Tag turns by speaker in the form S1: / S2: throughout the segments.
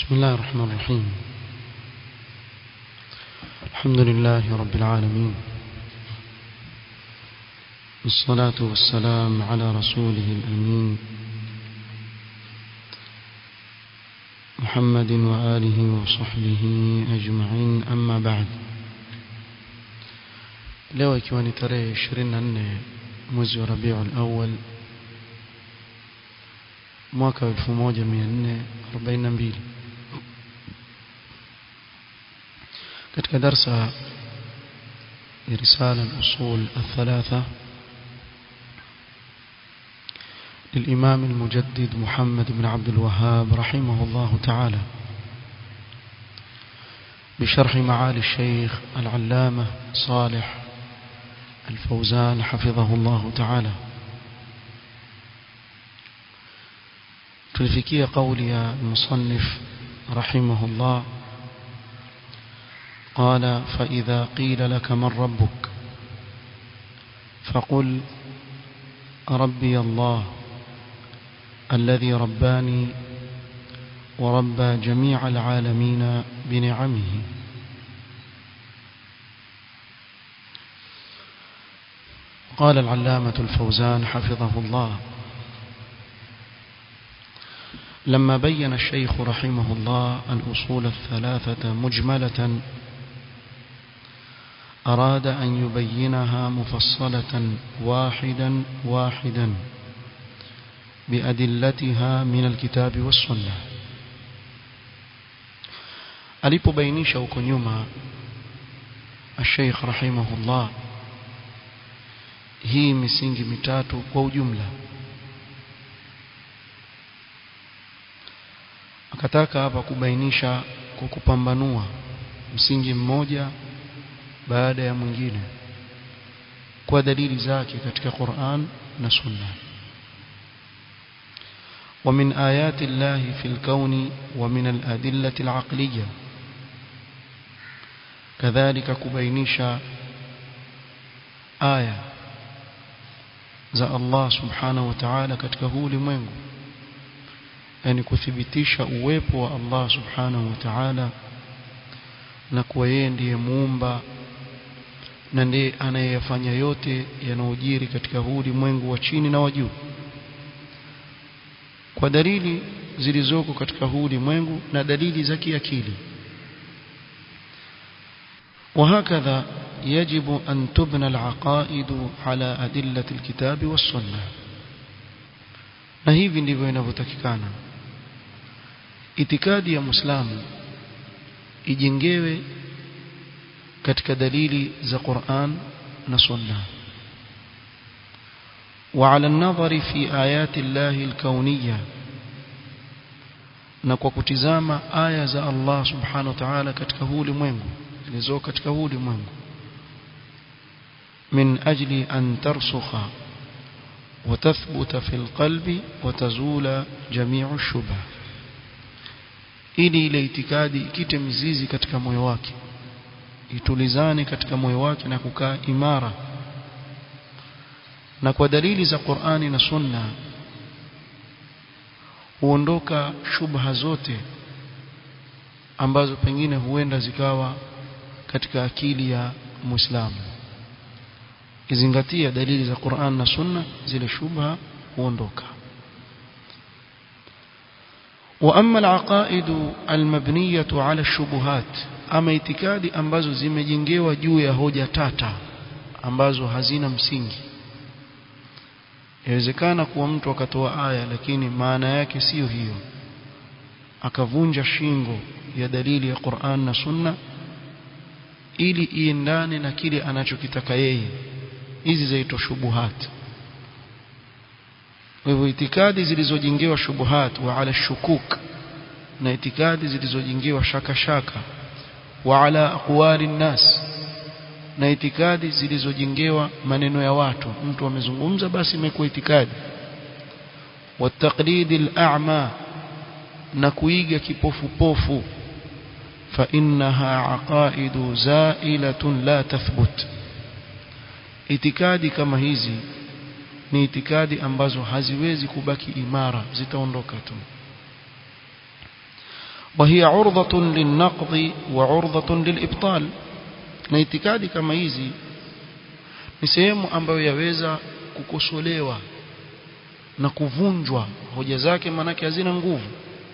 S1: بسم الله الرحمن الرحيم الحمد لله رب العالمين والصلاة والسلام على رسوله الأمين محمد وآله وصحبه أجمعين أما بعد leo ikiwa ni tarehe 24 mwezi wa Rabiul Awwal mwaka 1442 katika darsa ya risala al-usul الثلاثه للإمام المجدد محمد بن عبد الوهاب رحمه الله تعالى بشرح معالي الشيخ العلامة صالح الفوزان حفظه الله تعالى تلفكي قولي المصنف رحمه الله قال فإذا قيل لك من ربك فقل ربي الله الذي رباني وربى جميع العالمين بنعمه قال العلامة الفوزان حفظه الله لما بين الشيخ رحمه الله الأصول الثلاثة مجملة أراد أن يبينها مفصلة واحدا واحدا بأدلتها من الكتاب والسنة alipobainisha huko nyuma الشيخ رحمه الله hii misingi mitatu kwa ujumla akataka hapa kubainisha kwa kupambanua msingi mmoja baada ya mwingine kwa dalili zake katika Qur'an na Sunna ومن آيات الله في الكون ومن الأدلة العقلية كذلك كبينيشا آية za Allah subhanahu wa ta'ala katika huu ulimwengu yani kuthibitisha uwepo wa Allah subhanahu wa ta'ala na kuwa yeye ndiye muumba na ndiye anayeyafanya yote yanayojiri katika huu ulimwengu wa chini na wa juu kwa dalili zilizoko katika huu ulimwengu na dalili za kiakili وهكذا يجب أن تبنى العقائد على أدلة الكتاب والسنة na hivi ndivyo inavyotakikana itikadi ya muislamu ijengewe katika dalili za Qur'an na Sunna وعلى النظر في آيات الله الكونية na kwa kutizama aya za Allah subhanahu wa ta'ala katika huu ulimwengu zilizo katika huu ulimwengu من أجل أن ترسخ وتثبت في القلب وتزول جميع الشبه ili ile itikadi ikite mizizi katika moyo wake itulizane katika moyo wake na kukaa imara na kwa dalili za Qur'ani na Sunna huondoka shubha zote ambazo pengine huenda zikawa katika akili ya Muislamu kizingatia dalili za Qur'an na Sunna zile shubha huondoka واما العقائد المبنيه على الشبهات ama itikadi ambazo zimejengewa juu ya hoja tata ambazo hazina msingi yawezekana kuwa mtu akatoa aya lakini maana yake siyo hiyo akavunja shingo ya dalili ya Qur'an na Sunna ili iendane na kile anachokitaka yeye hizi zaitwa shubuhat kwa hivyo itikadi zilizojengewa shubuhat wa ala shukuk na itikadi zilizojengewa shaka shaka wa ala aqwali nnas na itikadi zilizojengewa maneno ya watu mtu amezungumza basi imekuwa itikadi wa taqlid al-a'ma na kuiga kipofupofu fa innaha aqaidu za'ilatun la tathbut itikadi kama hizi ni itikadi ambazo haziwezi kubaki imara zitaondoka tu وهي عرضة للنقض وعرضة للإبطال na itikadi kama hizi ni sehemu ambayo yaweza kukosolewa na kuvunjwa hoja zake manake hazina nguvu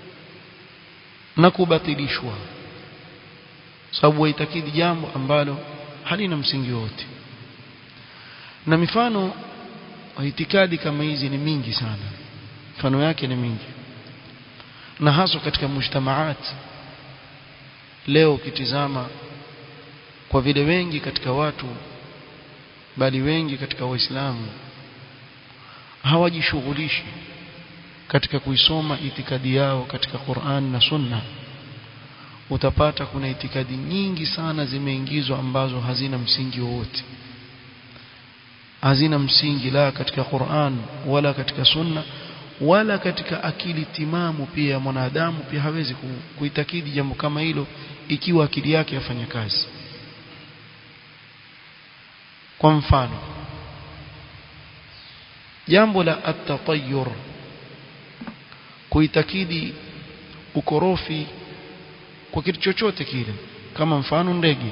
S1: na kubatilishwa sababu waitakidi jambo ambalo halina msingi wote na mifano wa itikadi kama hizi ni mingi sana mifano yake ni mingi na haswa katika mujtamaat leo ukitizama kwa vile wengi katika watu bali wengi katika waislamu hawajishughulishi katika kuisoma itikadi yao katika Qur'an na Sunna utapata kuna itikadi nyingi sana zimeingizwa ambazo hazina msingi wowote hazina msingi la katika Qur'an wala katika Sunna wala katika akili timamu pia ya mwanadamu pia hawezi kuitakidi jambo kama hilo ikiwa akili yake yafanya kazi kwa mfano jambo la at-tatayyur kuitakidi ukorofi kwa kitu chochote kile kama mfano ndege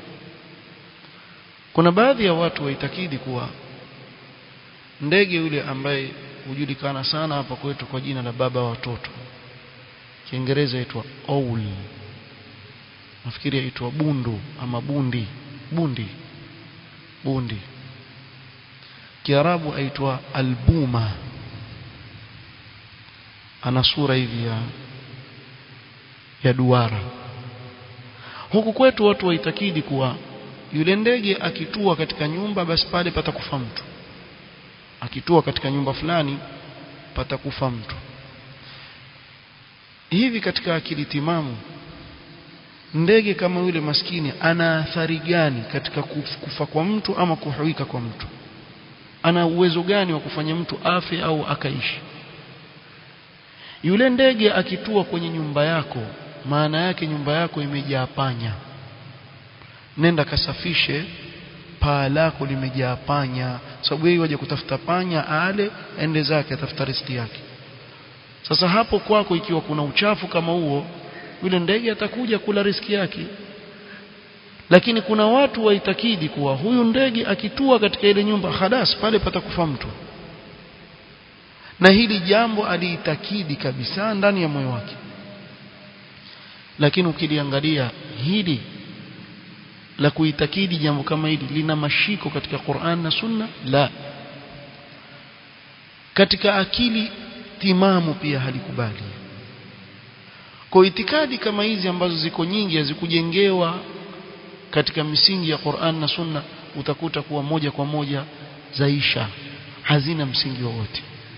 S1: kuna baadhi ya watu waitakidi kuwa ndege yule ambaye hujulikana sana hapa kwetu kwa jina la baba wa watoto Kiingereza aitwa owl nafikiri aitwa bundu ama bundi bundi bundi Kiarabu aitwa albuma ana sura hivi ya ya duara huku kwetu watu waitakidi kuwa yule ndege akitua katika nyumba basi pale patakufa mtu akitua katika nyumba fulani patakufa mtu hivi katika akili timamu ndege kama yule maskini ana athari gani katika kufa kwa mtu ama kuhuika kwa mtu ana uwezo gani wa kufanya mtu afe au akaishi yule ndege akitua kwenye nyumba yako maana yake nyumba yako imejaa panya nenda kasafishe paa lako limejaa panya sababu yeye waje kutafuta panya ale ende zake atafuta riziki yake sasa hapo kwako ikiwa kuna uchafu kama huo yule ndege atakuja kula riziki yake lakini kuna watu waitakidi kuwa huyu ndege akitua katika ile nyumba hadas pale patakufa mtu na hili jambo aliitakidi kabisa ndani ya moyo wake lakini ukiliangalia hili la kuitakidi jambo kama hili lina mashiko katika Qur'an na Sunna la katika akili timamu pia halikubali kwa itikadi kama hizi ambazo ziko nyingi hazikujengewa katika misingi ya Qur'an na Sunna utakuta kuwa moja kwa moja zaisha hazina msingi wowote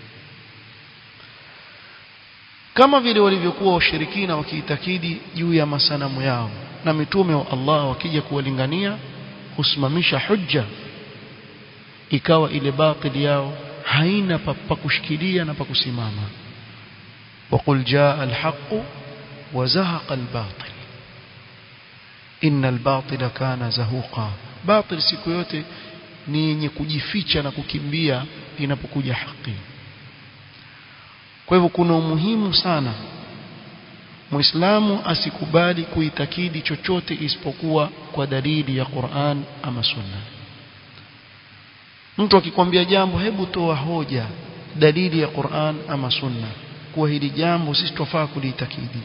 S1: kama vile walivyokuwa washirikina wakiitakidi juu ya masanamu yao na mitume wa Allah wakija kuwalingania kusimamisha hujja ikawa ile batili yao haina pa kushikilia na pa kusimama وقل جاء الحق وزهق الباطل إن الباطل كان زهوقا باطل siku yote ni yenye kujificha na kukimbia inapokuja haki kwa hivyo kuna umuhimu sana Muislamu asikubali kuitakidi chochote isipokuwa kwa dalili ya Qur'an ama Sunna. Mtu akikwambia jambo hebu toa hoja dalili ya Qur'an ama Sunna kuwa hili jambo sisi tufaa kuliitakidi.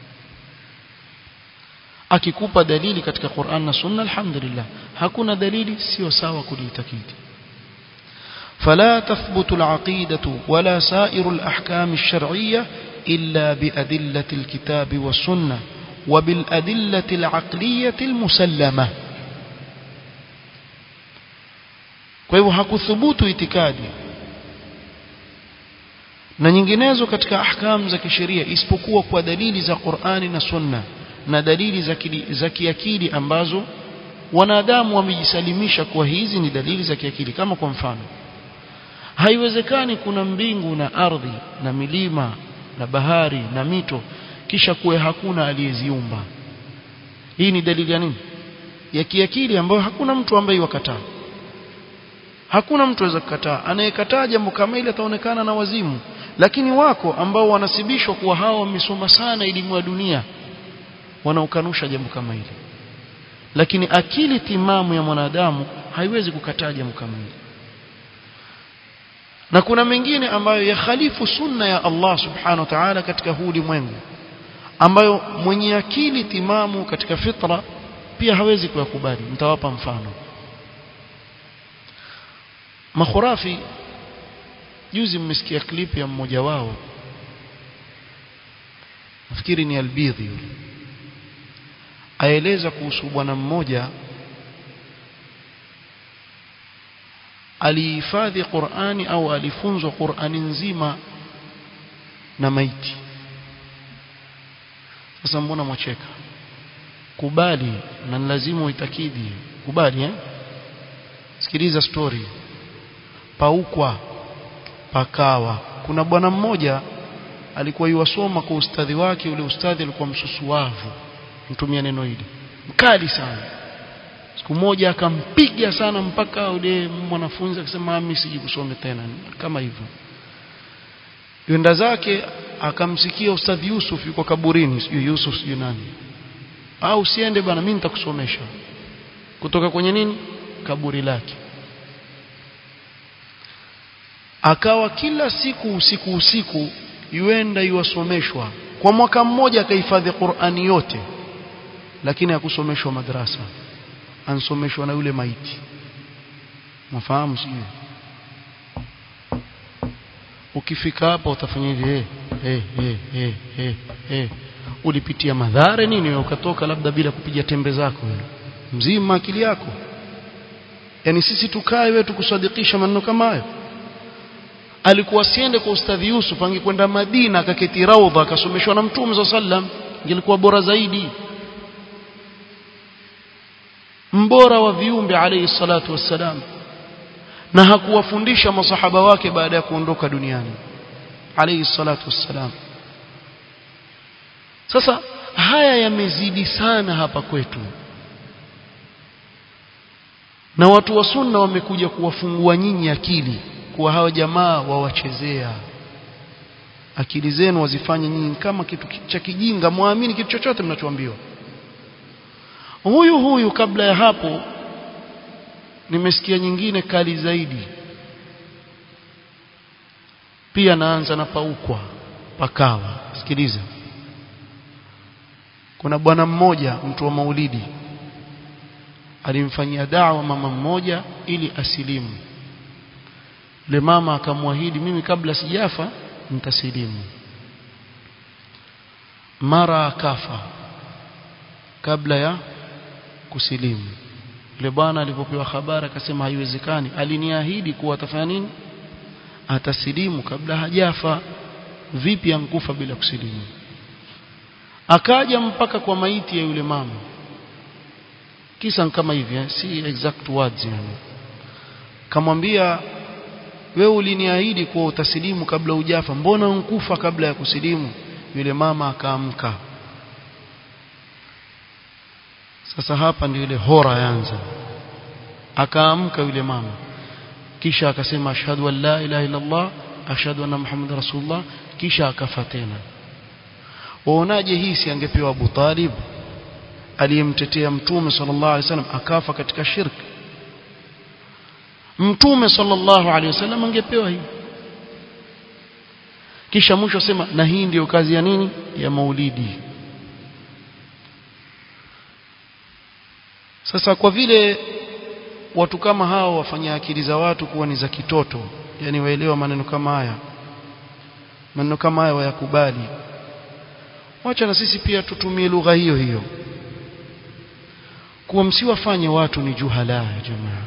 S1: Akikupa dalili katika Qur'an na Sunna alhamdulillah. Hakuna dalili sio sawa kuliitakidi. فلا تثبت العقيدة ولا سائر الأحكام الشرعية إلا بأدلة الكتاب والسنة وبالأدلة العقلية المسلمة kwa hivyo hakuthubutu itikadi na nyinginezo katika ahkam za kisheria isipokuwa kwa dalili za Qur'ani na Sunna na dalili za za kiakili ambazo wanadamu wamejisalimisha kwa hizi ni dalili za kiakili kama kwa mfano haiwezekani kuna mbingu na ardhi na milima na bahari na mito kisha kuwe hakuna aliyeziumba hii ni dalili ya nini ya kiakili ambayo hakuna mtu ambaye wakataa hakuna mtu aweza kukataa anayekataa jambo kama ile ataonekana na wazimu lakini wako ambao wanasibishwa kuwa hao wamesoma sana elimu ya dunia wanaokanusha jambo kama hili lakini akili timamu ya mwanadamu haiwezi kukataa jambo kama hili na kuna mengine ambayo yakhalifu sunna ya Allah subhanahu wa ta'ala katika huu ulimwengu ambayo mwenye akili timamu katika fitra pia hawezi kuyakubali mtawapa mfano makhurafi juzi mmesikia clip ya mmoja wao nafikiri ni albidhi yule aeleza kuhusu bwana mmoja alihifadhi Qur'ani au alifunzwa Qur'ani nzima na maiti sasa mbona mwacheka kubali na lazima uitakidi kubali eh sikiliza story paukwa pakawa kuna bwana mmoja alikuwa yuwasoma kwa ustadhi wake ule ustadhi alikuwa msusuavu mtumia neno hili mkali sana siku moja akampiga sana mpaka ule mwanafunzi akasema mimi siji kusome tena kama hivyo yenda zake akamsikia ustadhi Yusuf yuko kaburini sijui Yusuf sijui nani au usiende bana mimi nitakusomesha kutoka kwenye nini kaburi lake akawa kila siku usiku usiku yuenda yuwasomeshwa kwa mwaka mmoja akahifadhi Qur'ani yote lakini hakusomeshwa madrasa ansomeshwa na yule maiti mfahamu sio ukifika hapa utafanya hivi eh eh eh eh eh eh ulipitia madhara nini ukatoka labda bila kupiga tembe zako wewe mzima akili yako yani sisi tukae wewe tukusadikisha maneno kama hayo alikuwa siende kwa ustadhi Yusuf angekwenda Madina akaketi raudha akasomeshwa na Mtume sallam ingelikuwa bora zaidi mbora wa viumbe alayhi salatu wassalam na hakuwafundisha masahaba wake baada ya kuondoka duniani alayhi salatu wassalam sasa haya yamezidi sana hapa kwetu na watu wa sunna wamekuja kuwafungua nyinyi akili kuwa hawa jamaa wawachezea akili zenu wazifanye nyinyi kama kitu cha kijinga muamini kitu chochote mnachoambiwa huyu huyu kabla ya hapo nimesikia nyingine kali zaidi pia naanza na paukwa pakawa sikiliza kuna bwana mmoja mtu wa maulidi alimfanyia dawa mama mmoja ili asilimu yule mama akamwahidi mimi kabla sijafa nitasilimu mara akafa kabla ya kusilimu yule bwana alipopewa habari akasema haiwezekani aliniahidi kuwa atafanya nini atasilimu kabla hajafa vipi ankufa bila kusilimu akaja mpaka kwa maiti ya yule mama kisa kama hivi eh? si exact words yani kamwambia wewe uliniahidi kuwa utasilimu kabla hujafa mbona unkufa kabla ya kusilimu yule mama akaamka sasa hapa ndio ile hora yanza akaamka yule mama kisha akasema ashhadu an la ilaha illa allah ashhadu anna muhammad rasulullah kisha akafa tena waonaje hii si angepewa Abu Talib aliyemtetea mtume sallallahu alaihi wasallam akafa katika shirki mtume sallallahu alaihi wasallam angepewa hii kisha mwisho sema na hii ndiyo kazi ya nini ya maulidi sasa kwa vile watu kama hao wafanya akili za watu kuwa ni za kitoto yani waelewa maneno kama haya maneno kama haya wayakubali wacha na sisi pia tutumie lugha hiyo hiyo kuwa msiwafanye watu ni juhala ya jamaa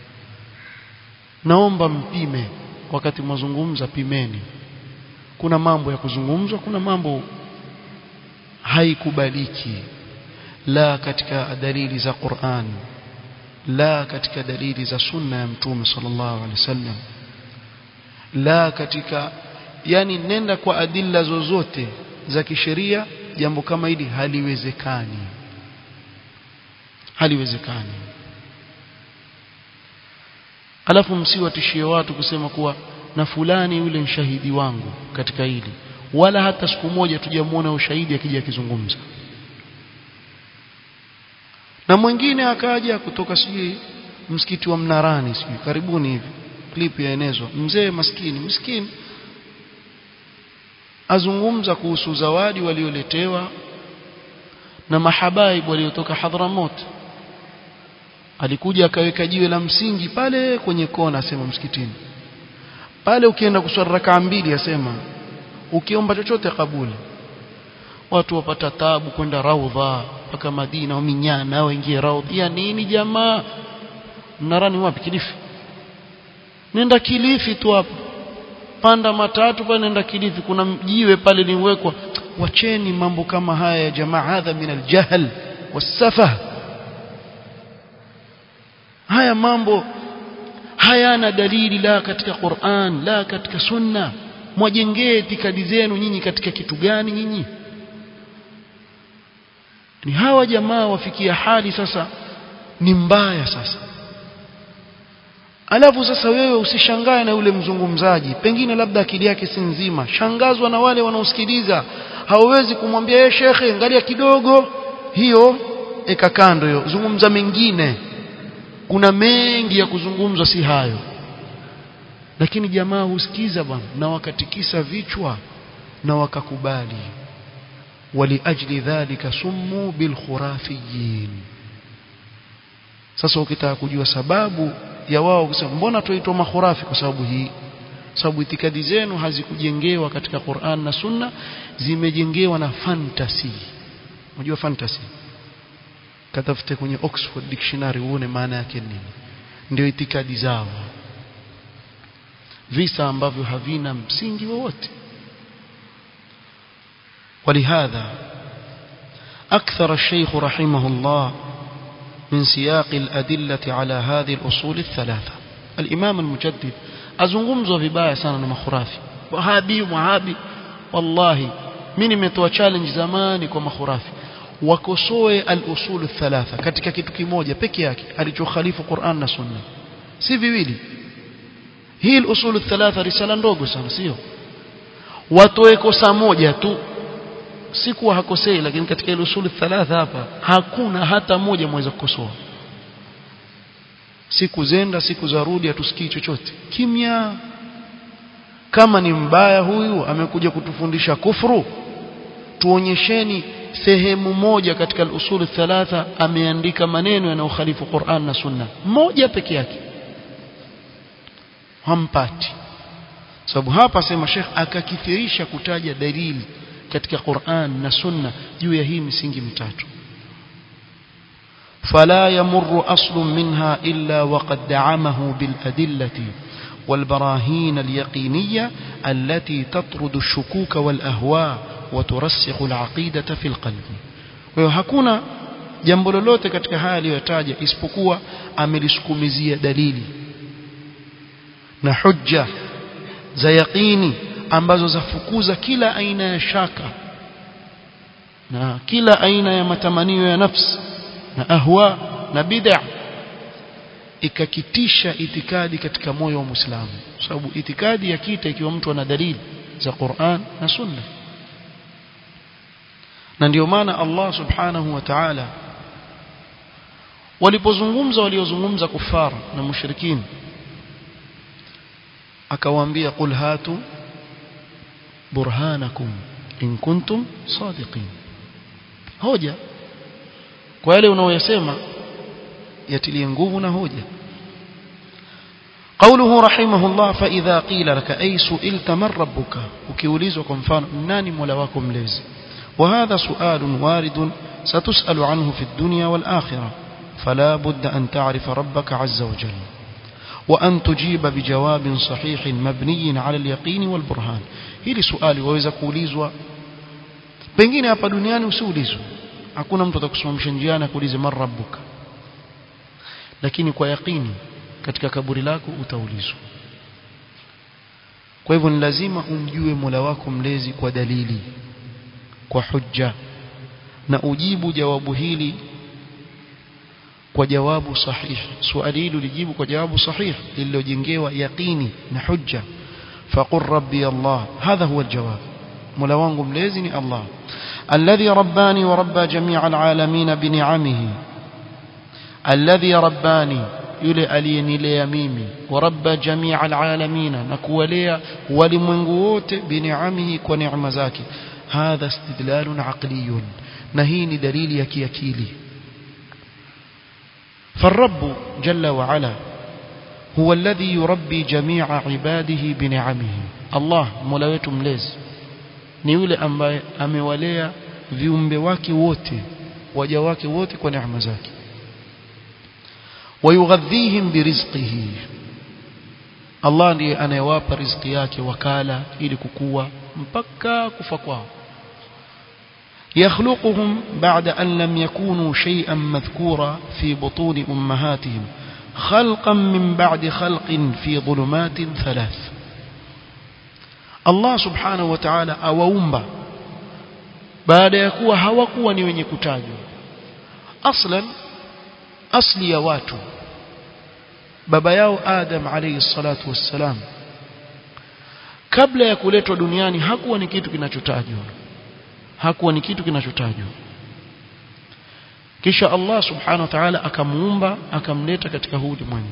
S1: naomba mpime wakati mwazungumza pimeni kuna mambo ya kuzungumzwa kuna mambo haikubaliki la katika dalili za Qur'an la katika dalili za sunna ya mtume sallallahu alaihi wasallam la katika yani nenda kwa adilla zozote za kisheria jambo kama hili haliwezekani haliwezekani alafu msiwatishie watu kusema kuwa na fulani yule mshahidi wangu katika hili wala hata siku moja tujamuona ushahidi akija akizungumza na mwingine akaja kutoka sijui msikiti wa Mnarani sijui karibuni hivi clip yaenezwa mzee maskini maskini azungumza kuhusu zawadi walioletewa na mahabaib waliotoka Hadhramut alikuja akaweka jiwe la msingi pale kwenye kona asema msikitini pale ukienda kuswali rakaa mbili asema ukiomba chochote kabuli watu wapata tabu kwenda raudha mpaka Madina au minyana waingie raudha ya nini jamaa mnarani wapi Kilifi nenda Kilifi tu hapo panda matatu pale nenda Kilifi kuna jiwe pale liwekwa wacheni mambo kama haya ya jamaa hadha min aljahl wasafah haya mambo hayana dalili la katika Qur'an la katika sunna mwajengee itikadi zenu nyinyi katika kitu gani nyinyi ni hawa jamaa wafikia hali sasa ni mbaya sasa alafu sasa wewe usishangae na yule mzungumzaji pengine labda akili yake si nzima shangazwa na wale wanaosikiliza hawezi kumwambia yeye shekhe angalia kidogo hiyo eka kando hiyo zungumza mengine kuna mengi ya kuzungumzwa si hayo lakini jamaa husikiza bwana na wakatikisa vichwa na wakakubali waliajli dhalika summu bilkhurafiyin sasa ukitaka kujua sababu ya wao kusema mbona tuitwa makhurafi kwa sababu hii sababu itikadi zenu hazikujengewa katika Qur'an na Sunna zimejengewa na fantasy unajua fantasy katafute kwenye Oxford Dictionary uone maana yake nini ndio itikadi zao visa ambavyo havina msingi wowote ولهذا أكثر الشيخ رحمه الله من سياق الأدلة على هذه الأصول الثلاثة الإمام المجدد أزنغمزو vibaya sana na makhurafi wahabi wahabi wallahi mimi nimetoa challenge zamani kwa makhurafi wakosoe al-usul thalatha katika kitu kimoja peke yake alichokhalifu Qur'an na Sunna si viwili hii al-usul thalatha risala ndogo sana sio watoe kosa moja tu si kuwa hakosei lakini katika ile usuli thalatha hapa hakuna hata moja mweza kukosoa siku zenda siku za rudi hatusikii chochote kimya kama ni mbaya huyu amekuja kutufundisha kufuru tuonyesheni sehemu moja katika al-usul thalatha ameandika maneno yanayokhalifu Qur'an na Sunna moja peke yake hampati sababu hapa sema Sheikh akakithirisha kutaja dalili katika Qur'an na Sunna juu ya hii misingi mitatu فلا يمر أصل منها إلا وقد دعمه بالأدلة والبراهين اليقينية التي تطرد الشكوك والأهواء وترسخ العقيدة في القلب وهكونا jambo lolote katika haya aliyotaja isipokuwa amelisukumizia dalili na hujja za yaqini ambazo zafukuza kila aina ya shaka na kila aina ya matamanio ya nafsi na ahwa na bid'a ikakitisha itikadi katika moyo wa Muislamu sababu itikadi ya kita ikiwa mtu ana dalili za Qur'an na Sunna na ndio maana Allah subhanahu wa ta'ala walipozungumza waliozungumza kufar na mushrikin akawaambia qul hatu burhanakum in kuntum sadiqin hoja kwa yale unaoyasema yatilie nguvu na hoja قوله رحمه الله فإذا قيل لك أي سئلت من ربك ukiulizwa kwa mfano nani mola wako mlezi وهذا سؤال وارد ستسأل عنه في الدنيا والآخرة فلا بد أن تعرف ربك عز وجل وأن تجيب بجواب صحيح مبني على اليقين والبرهان hili swali waweza kuulizwa pengine hapa duniani usiulizwe hakuna mtu atakusimamisha njiani akuulize man rabbuka lakini kwa yaqini katika kaburi lako utaulizwa kwa hivyo ni lazima umjue Mola wako mlezi kwa dalili kwa hujja na ujibu jawabu hili kwa jawabu sahihi swali hili ulijibu kwa jawabu sahihi lililojengewa yaqini na hujja faqur rabbi Allah hadha huwa aljawab Mola wangu mlezi ni Allah alladhi rabbani wa rabba jami'a alalamin bini'amihi alladhi rabbani yule aliyenilea mimi wa rabba jamia alalamina na kuwalea walimwengu wote biniamihi kwa neema zake hadha istidlalun aqliyun na hii ni dalili ya kiakili فالرب جل وعلا هو الذي يربي جميع عباده بنعمه الله مولا wetu mlezi ni yule ambaye amewalea viumbe wake wote waja wake wote kwa neema zake wayughadhihim birizqihi Allah ndiye anayewapa riziki yake wakala ili kukua mpaka kufa kwao يخلقهم بعد أن لم يكونوا شيئا مذكورا في بطون أمهاتهم خلقا من بعد خلق في ظلمات ثلاث الله سبحانه وتعالى أوumba baada ya kuwa hawakuwa ni wenye kutajwa aslan asli ya watu baba yao Adam alayhi salatu wassalam kabla ya kuletwa duniani hakuwa ni kitu kinachotajwa hakuwa ni kitu kinachotajwa kisha Allah subhanahu wa ta'ala akamuumba akamleta katika huu ulimwengu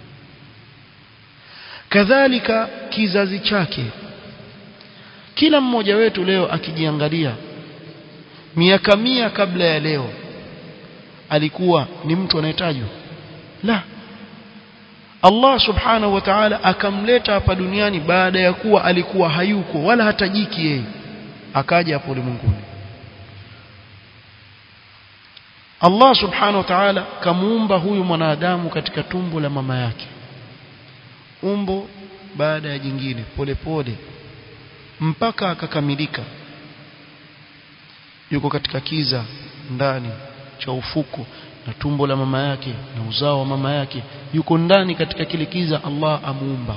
S1: kadhalika kizazi chake kila mmoja wetu leo akijiangalia miaka mia kabla ya leo alikuwa ni mtu anayetajwa la Allah subhanahu wa ta'ala akamleta hapa duniani baada ya kuwa alikuwa hayuko wala hatajiki yeye akaja hapo ulimwenguni Allah subhanahu wa ta'ala kamuumba huyu mwanadamu katika tumbo la mama yake umbo baada ya jingine polepole pole, mpaka akakamilika yuko katika kiza ndani cha ufuko na tumbo la mama yake na uzao wa mama yake yuko ndani katika kile kiza Allah amuumba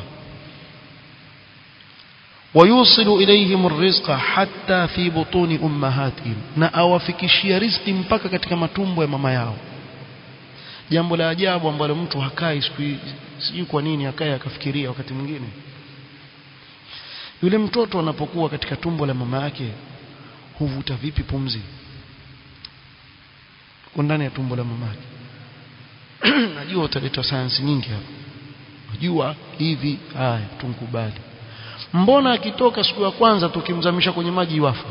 S1: ويوصل إليهم الرزق حتى في بطون أمهاتهم na awafikishia riziki mpaka katika matumbo ya mama yao jambo la ajabu ambalo mtu hakai sijui kwa nini hakai akafikiria wakati mwingine yule mtoto anapokuwa katika tumbo la mama yake huvuta vipi pumzi ndani ya tumbo la mama yake najua utaleta sayansi nyingi hapa najua hivi haya tunkubali mbona akitoka siku ya kwanza tukimzamisha kwenye maji wafa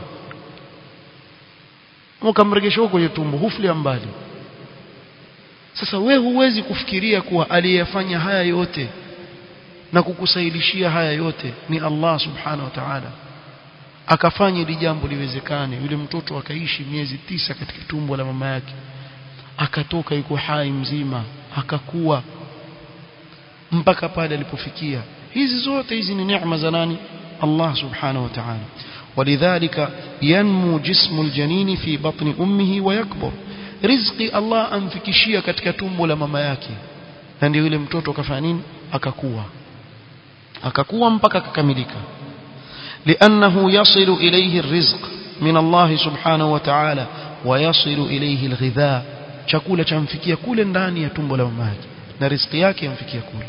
S1: ukamregesha huko kwenye tumbo huflia mbali sasa we huwezi kufikiria kuwa aliyefanya haya yote na kukusaidishia haya yote ni Allah subhanahu wa ta'ala akafanya ili jambo liwezekane yule mtoto akaishi miezi tisa katika tumbo la mama yake akatoka yuko hai mzima akakuwa mpaka pale alipofikia hizi zote hizi ni neema za nani Allah subhanahu wa ta'ala ولذلك ينمو جسم الجنين في بطن أمه ويكبر riziki Allah amfikishia katika tumbo la mama yake na ndio yule mtoto akafanya nini akakuwa akakuwa mpaka akakamilika لأنه يصل إليه الرزق من الله سبحانه وتعالى ويصل إليه الغذاء chakula chamfikia kule ndani ya tumbo la mama yake na riziki yake yamfikia kule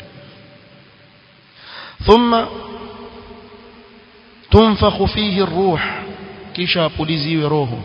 S1: ثم تنفخ فيه الروح kisha apuliziwe roho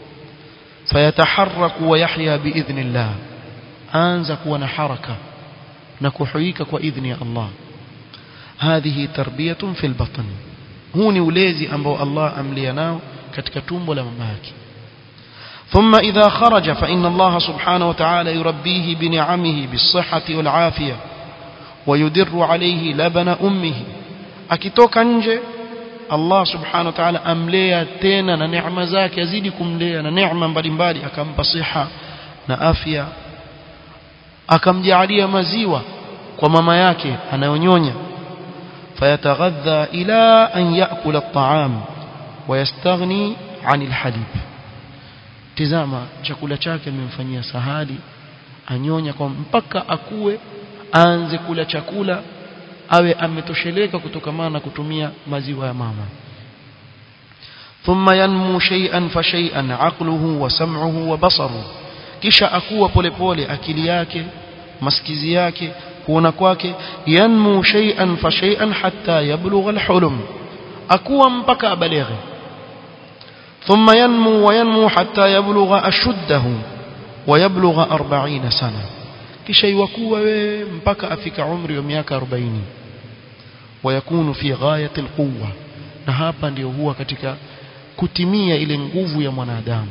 S1: فيتحرك ويحيا بإذن الله anza kuwa na haraka na kuhuika kwa idhni ya Allah hadhihi tarbiyatun fil batn huu ni ulezi ambao Allah amlia nao katika tumbo la mama yake ثم إذا خرج فإن الله سبحانه وتعالى يربيه بنعمه بالصحة والعافية ويدر عليه لبن أمه akitoka nje Allah subhanahu wa ta'ala amlea tena na neema zake azidi kumlea na neema mbalimbali akampa siha na afya akamjaalia maziwa kwa mama yake anayonyonya fayataghadha ila an yakula at-ta'am wayastaghni 'anil halib tizama chakula chake amemfanyia sahali anyonya kwa mpaka akue aanze kula chakula awe ametosheleka kutokamana na kutumia maziwa ya mama thumma yanmu shay'an fa shay'an aqluhu wa sam'uhu wa basaruhu kisha akuwa polepole akili yake masikizi yake kuona kwake yanmu shay'an fa shay'an hatta yablugha al-hulum akuwa mpaka abalighe thumma yanmu wa yanmu hatta yablugha ashuddahu wa yablugha 40 sana kisha iwakuwa wewe mpaka afika umri wa miaka 40 wayakunu fi ghayati alquwa na hapa ndio huwa katika kutimia ile nguvu ya mwanadamu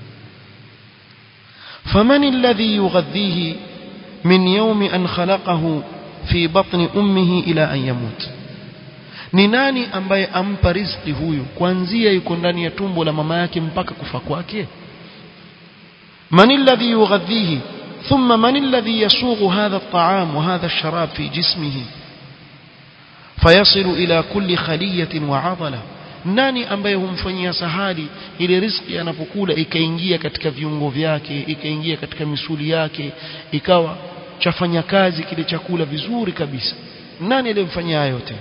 S1: faman alladhi yughadhihi min yawmi an khalaqahu fi batni ummihi ila an yamut ni nani ambaye ampa riziki huyu kuanzia yuko ndani ya tumbo la mama yake mpaka kufa kwake man alladhi yughadhihi ثم من الذي يسوغ هذا الطعام وهذا الشراب في جسمه فيصل إلى كل خلية وعضلة nani ambaye humfanyia sahali ile riziki anapokula ikaingia katika viungo vyake ikaingia katika misuli yake ikawa chafanya kazi kile chakula vizuri kabisa nani aliyemfanyia yote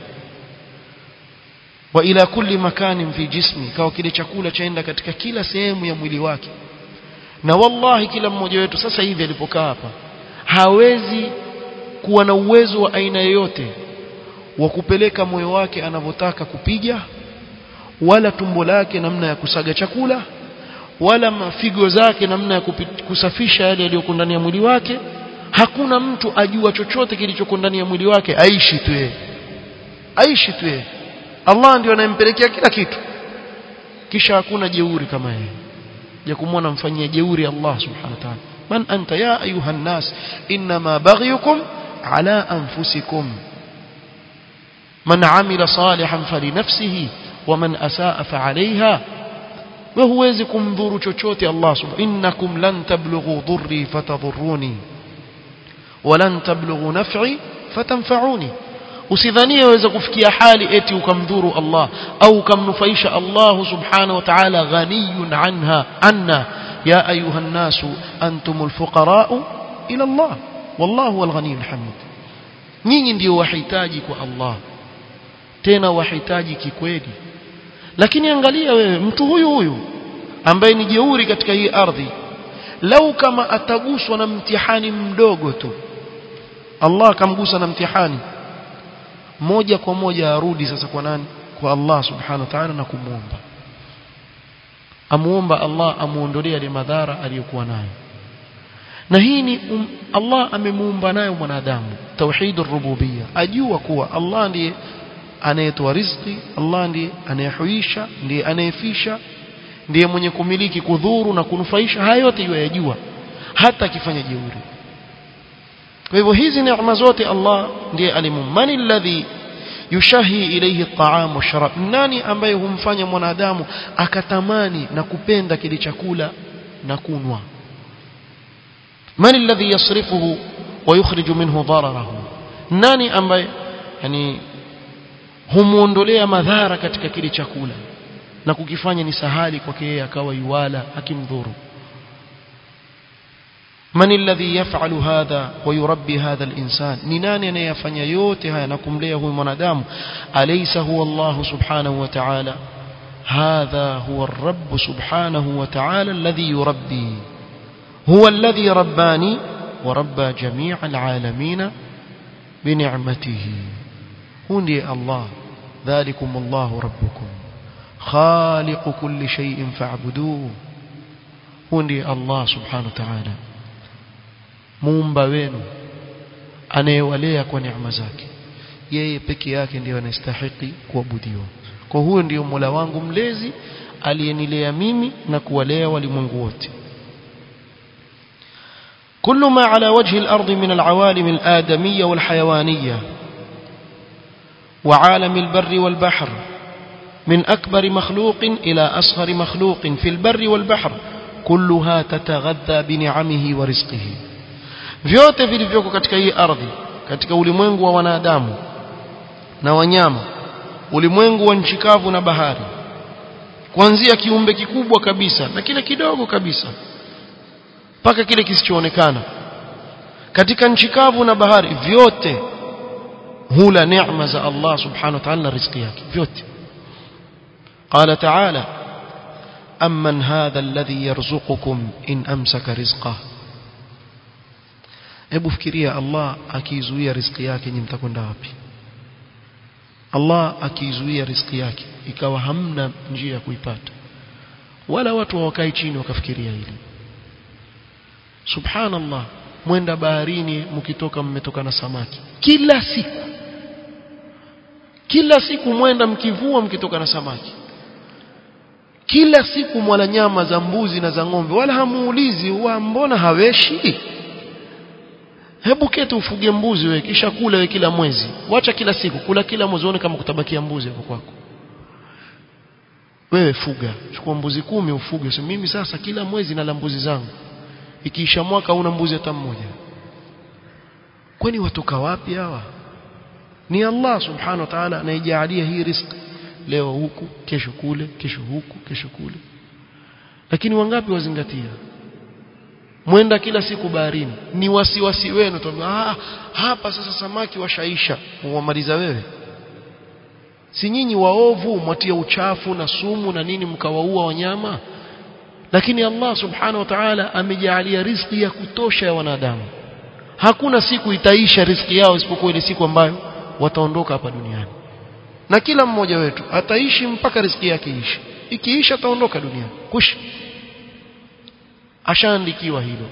S1: wa ila kulli makanin fi jismi ikawa kile chakula chaenda katika kila sehemu ya mwili wake na wallahi kila mmoja wetu sasa hivi alipokaa hapa hawezi kuwa na uwezo wa aina yoyote wa kupeleka moyo wake anavyotaka kupiga wala tumbo lake namna ya kusaga chakula wala mafigo zake namna ya kusafisha yale yaliyokuwa ndani ya mwili wake hakuna mtu ajua chochote kilichoko ndani ya mwili wake aishi tu yeye aishi tu yeye Allah ndio anayempelekea kila kitu kisha hakuna jeuri kama yeye ya kumwona mfanyia jeuri Allah subhanahu wa ta'ala man anta ya ayuha nas inma baghyukum ala anfusikum man amila salihan falinafsihi ومن أساء فعليها وهوezi kumdhuru chochote Allah subhanahu innakum lan tablughu dhurri fatadhurruni walan tablughu naf'i fatanfa'uni usidhanie waweza kufikia hali eti ukamdhuru Allah au ukamnufaisha Allah subhanahu wa ta'ala ghaniyun anha anna ya ayuha an-nasu antumul fuqara'u ila Allah wallahu huwal ghaniyyul hamid nyinyi ndio wahitaji kwa Allah tena wahitaji kikweli lakini angalia wewe mtu huyu huyu ambaye ni jeuri katika hii ardhi lau kama ataguswa na mtihani mdogo tu Allah akamgusa na mtihani moja kwa moja arudi sasa kwa nani kwa Allah subhanahu wa ta'ala na kumuomba amuomba Allah amuondolee ile madhara aliyokuwa nayo na hii ni um, Allah amemuumba nayo mwanadamu tauhidur rububiyya ajua kuwa Allah ndiye anayetoa riziki Allah ndiye anayehuisha ndiye anayefisha ndiye mwenye kumiliki kudhuru na kunufaisha haya yote yajua hata akifanya jeuri kwa hivyo hizi neema zote Allah ndiye alimu mani alladhi yushahi ilayhi at-ta'am wa sharab nani ambaye humfanya mwanadamu akatamani na kupenda kile chakula na kunwa mani alladhi yasrifuhu wa yukhriju minhu dararahu nani ambaye yani humuondolea madhara katika kile chakula na kukifanya ni sahali kwake yeye akawa yuwala akimdhuru من الذي يفعل هذا ويربي هذا الإنسان ننان ينفني yote haya na kumlea huyu mwanadamu alaysa huwa Allah subhanahu wa ta'ala هذا هو الرب سبحانه وتعالى الذي يربي هو الذي رباني وربى جميع العالمين بنعمته هندي الله ذلكم الله ربكم خالق كل شيء فاعبدوه هندي الله سبحانه وتعالى muumba wenu anayewalea kwa neema zake yeye peke yake ndiyo anastahili kuabudiwa kwa huyo ndiyo Mola wangu mlezi aliyenilea mimi na kuwalea walimwengu wote كل ما على وجه الأرض من العوالم الآدمية والحيوانية وعالم البر والبحر من أكبر مخلوق إلى أصغر مخلوق في البر والبحر كلها تتغذى بنعمه ورزقه vyote vilivyoko katika hii ardhi katika ulimwengu wa wanadamu na wanyama ulimwengu wa nchi kavu na bahari kuanzia kiumbe kikubwa kabisa na kile kidogo kabisa mpaka kile kisichoonekana katika nchi kavu na bahari vyote hula neema za Allah subhanahu wa ta'ala na riziki yake vyote قال تعالى أمن هذا الذي يرزقكم إن أمسك رزقه hebu fikiria Allah akiizuia riziki yake nyinyi mtakwenda wapi Allah akiizuia riziki yake ikawa hamna njia ya kuipata wala watu hawakai chini wakafikiria hili subhanallah mwenda baharini mkitoka mmetoka na samaki kila siku kila siku mwenda mkivua mkitoka na samaki kila siku mwala nyama za mbuzi na za ng'ombe wala hamuulizi wa mbona haweshi hebu keti ufuge mbuzi wewe kisha kula wewe kila mwezi wacha kila siku kula kila mwezi uone kama kutabakia mbuzi hapo kwako wewe fuga chukua mbuzi kumi ufuge so mimi sasa kila mwezi nala mbuzi zangu ikiisha mwaka una mbuzi hata mmoja kwani watoka wapi hawa ni Allah subhanahu wa ta'ala anayejalia hii riziki leo huku kesho kule kesho huku kesho kule lakini wangapi wazingatia mwenda kila siku baharini ni wasiwasi wenu tuambia ah hapa sasa samaki washaisha wamaliza wewe si nyinyi waovu mwatia uchafu na sumu na nini mkawaua wanyama lakini Allah subhanahu wa ta'ala amejalia riziki ya kutosha ya wanadamu hakuna siku itaisha riziki yao isipokuwa ile siku ambayo wataondoka hapa duniani na kila mmoja wetu ataishi mpaka riziki yake iishe ikiisha ataondoka duniani kush ashaandikiwa hilo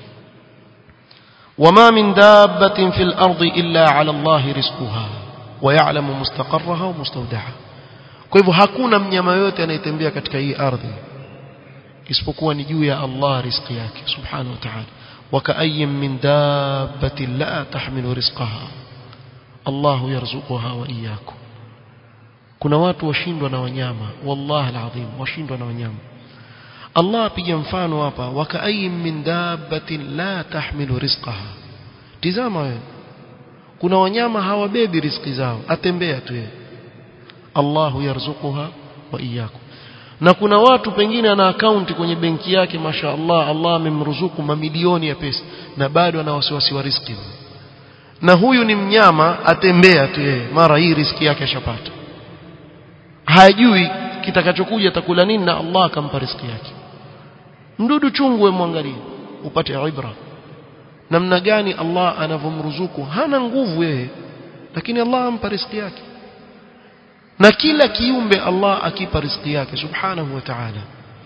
S1: وما من دابة في الأرض إلا على الله رزقها ويعلم مستقرها ومستودعها kwa hivyo hakuna mnyama yote anayetembea katika hii ardhi isipokuwa ni juu ya Allah riziki yake subhanahu wa ta'ala وكأي من دابة لا تحمل رزقها الله يرزقها وإياكم kuna watu washindwa na wanyama wallahi alazim washindwa na wanyama Allah apiga mfano hapa wakaayin min dabbatin la tahmilu rizqaha tizama wewe kuna wanyama hawabebi riziki zao atembea tu yeye Allahu yarzuquha wa iyyakum na kuna watu pengine ana akaunti kwenye benki yake masha Allah Allah amemruzuku mamilioni ya pesa na bado ana wasiwasi wa riziki na huyu ni mnyama atembea tu yeye mara hii riziki yake ashapata hajui kitakachokuja atakula nini na Allah akampa riziki yake mdudu chungu mwangalie upate ibra namna gani Allah anavomruzuku hana nguvu yeye lakini Allah ampa riziki yake na kila kiumbe Allah akipa riziki yake subhanahu wa ta'ala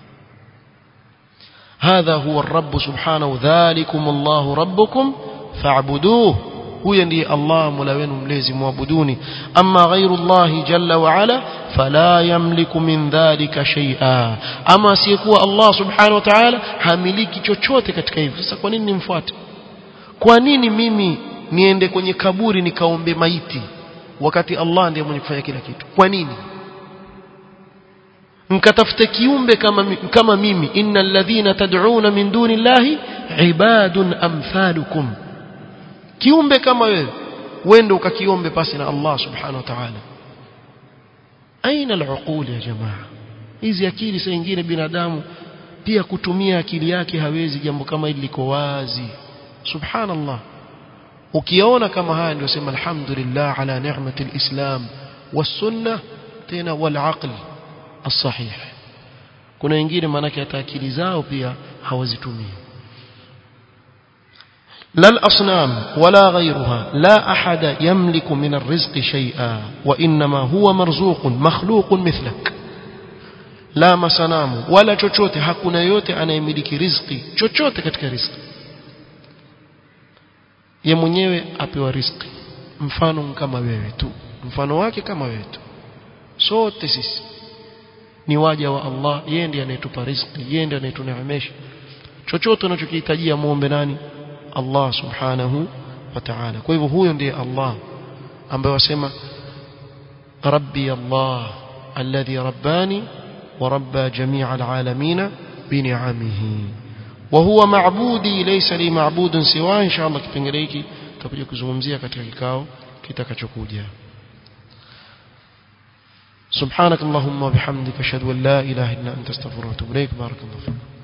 S1: هذا هو الرب سبحانه ذلكم الله ربكم فاعبدوه huyo ndiye Allah mola wenu mlezi muabuduni amma ghairu Allah jalla wa ala fala yamliku min dhalika shay'a ama asiyekuwa Allah subhanahu wa ta'ala hamiliki chochote katika hivyo sasa kwa nini nimfuate kwa nini mimi niende kwenye kaburi nikaombe maiti wakati Allah ndiye mwenye kufanya kila kitu kwa nini mkatafute kiumbe kama kama mimi innal ladhina tad'una min dunillahi ibadun amthalukum kiumbe kama wewe wende ukakiombe pasi na Allah subhanahu wa ta'ala aina al-uqul ya jamaa hizi akili saa nyingine binadamu pia kutumia akili yake hawezi jambo kama hili liko wazi subhanallah ukiona kama haya ndio sema alhamdulillah ala ni'mati al-islam was-sunnah tena wal-aql as-sahih kuna wengine maanake hata akili zao pia hawazitumii لا الأصنام ولا غيرها لا أحد يملك من الرزق شيئا وإنما هو مرزوق مخلوق مثلك لا مسنام ولا chochote hakuna yote anayemiliki riziki chochote katika riziki ye mwenyewe apewa riziki mfano kama wewe tu mfano wake kama wewe tu sote sisi ni waja wa Allah yeye ndiye anayetupa riziki yeye ndiye anayetuneemesha chochote unachokihitajia muombe nani Allah subhanahu wa ta'ala kwa hivyo huyo ndiye Allah ambaye wasema rabbi Allah alladhi rabbani wa rabba jami'a alalamin bini'amihi wa huwa ma'budi laysa li ma'budun siwa inshallah kipengele hiki tutakuja kuzungumzia katika kikao kitakachokuja سبحانك اللهم وبحمدك اشهد ان لا اله الا انت استغفرك واتوب اليك بارك الله فيك